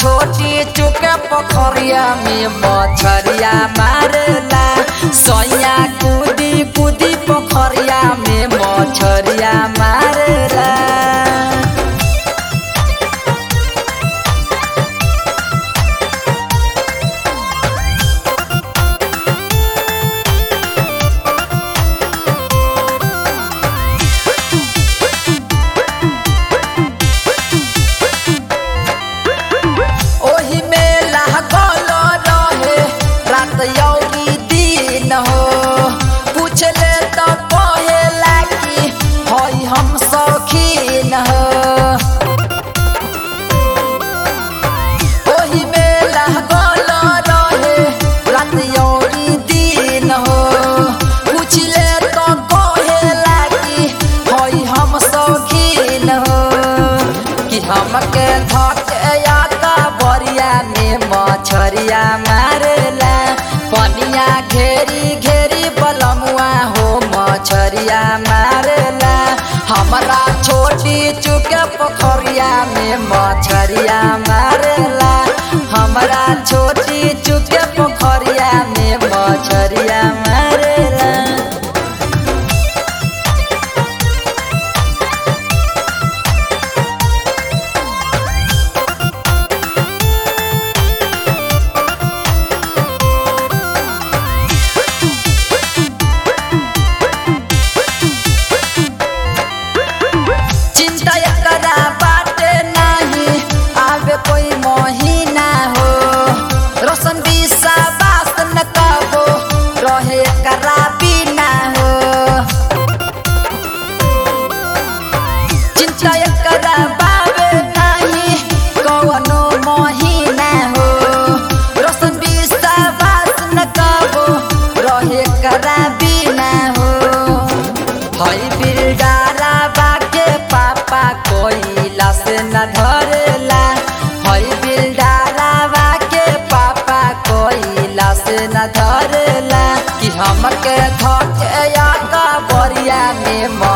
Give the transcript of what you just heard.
छोटी चुके पोखरिया में मछरिया मारेला सैया कूदी कूदी पोखरिया में मछरिया मारेला ओही में लागल रहे रात यौरी दिन हो पूछले तो कहेला कि हई हम शौकीन हो ओही में लागल रहे रात यौरी दिन हो पूछले तो कहेला कि हई हम शौकीन हो कि हमके धके याता बरिया में मछरिया मारेला पनिया घेरी घेरी बलमुआ हो मछरिया मारेला हमरा छोटी चुके पोखरिया में मछरिया मारेला हमरा छोटी चुके पोखरिया में मछरिया मारेला चिंता एकरा बाटे नाही आवे कोई महीना हो रोशन विश्वास न कबो रहे करा बिना हो चिंता एकरा बावे नाही कवनो महीना हो रोशन विश्वास न कबो रहे करा बिना हो हई बिरडारा बाके पापा कोइला से न धरेला हई बिरडारा बाके पापा कोइला से न धरेला कि हमके धके या बरिया में